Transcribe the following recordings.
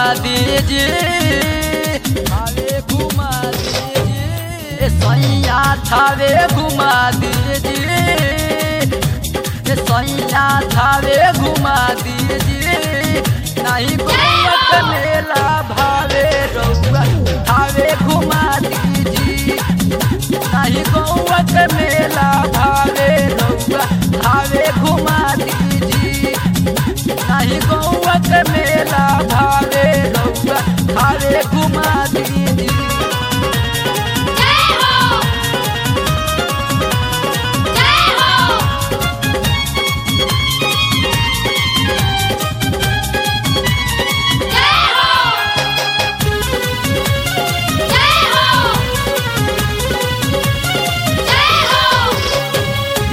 दीजिए थावे घुमा दीजिए सैया थावे घुमा दीजिए सैया थावे घुमा दीजिए नहीं गोवत मेला भावे रउआ थावे घुमा दीजिए नहीं गौवत मेला भावे रउआ थावे घुमा दीजिए नहीं गौवत मेला भावे रउआ थावे घुमा दीजिए जय हो जय हो जय हो जय हो जय हो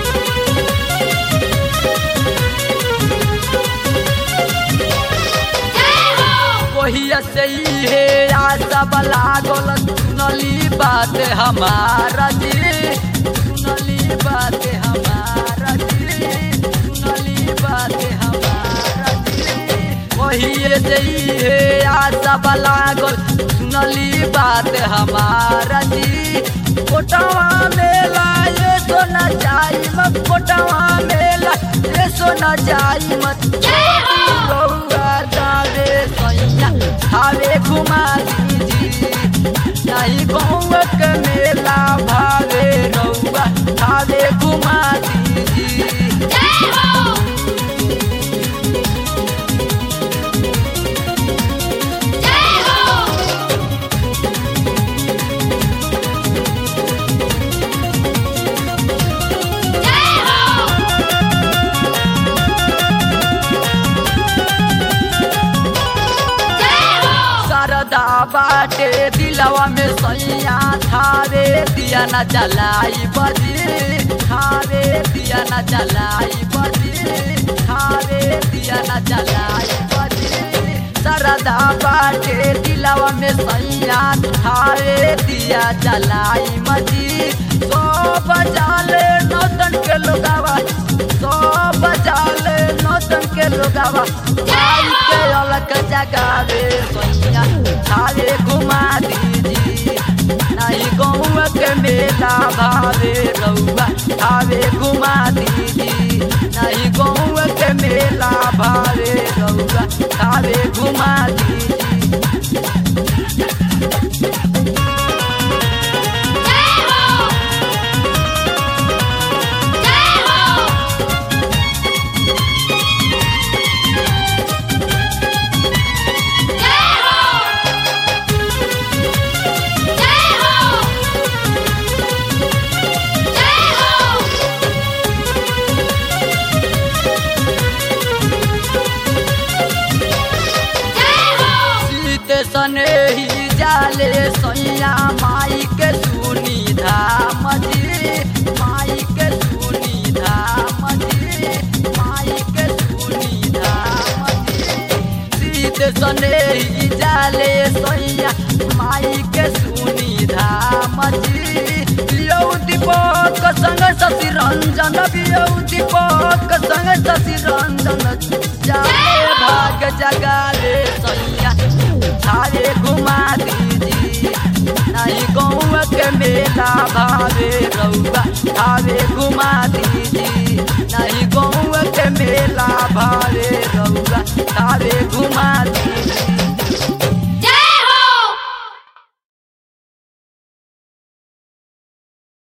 जय हो वही से ही है आशा लागल सुनली बात हमारा जी सुनली बात हमारा जी सुनली बात हमारा जी वही से ही है आशा लागल सुनली बात हमारा जी कोटवा मेला ये सोना जाई मत कोटवा मेला ये सोना जाई मत जय हो रउआ जावे सैया थावे घुमा दीजिए नहीं गौवक मेला भावे रउआ थावे घुमा दीजिए जय हो जय हो जय हो जय हो सरदा बाटे दिलवा में सैया थावे दिया न जलाई बजी थावे दिया न जलाई बजी थावे दिया न जलाई बजी सरदा बाटे दिलवा में सैया थावे दिया जलाई मजी सो बजाले नौतन के लोगावा सो बजाले नौतन के लोगावा आई के अलग जगावे सैया थावे घुमा दीजिए नहीं गौव के मेला भावे रउआ थावे घुमा दीजिए नहीं गौव के मेला भावे रउआ थावे घुमा दीजिए जय हो जय हो जय हो जय हो जय हो जय हो सीत सने ही जाले सैया माई के सुनी धाम जी माई के सुनी धाम जी माई के सुनी धाम जी सीत सने ही जाले सैया माई के सुनी धाम जी पियौ दीपक संग शशि रंजन पियौ दीपक संग शशि रंजन जाले भाग जगाले सैया थारे घुमा दीजिए नहीं गौव के मेला भावे रउआ थावे घुमा दीजिए नहीं गौव के मेला भावे रउआ थावे घुमा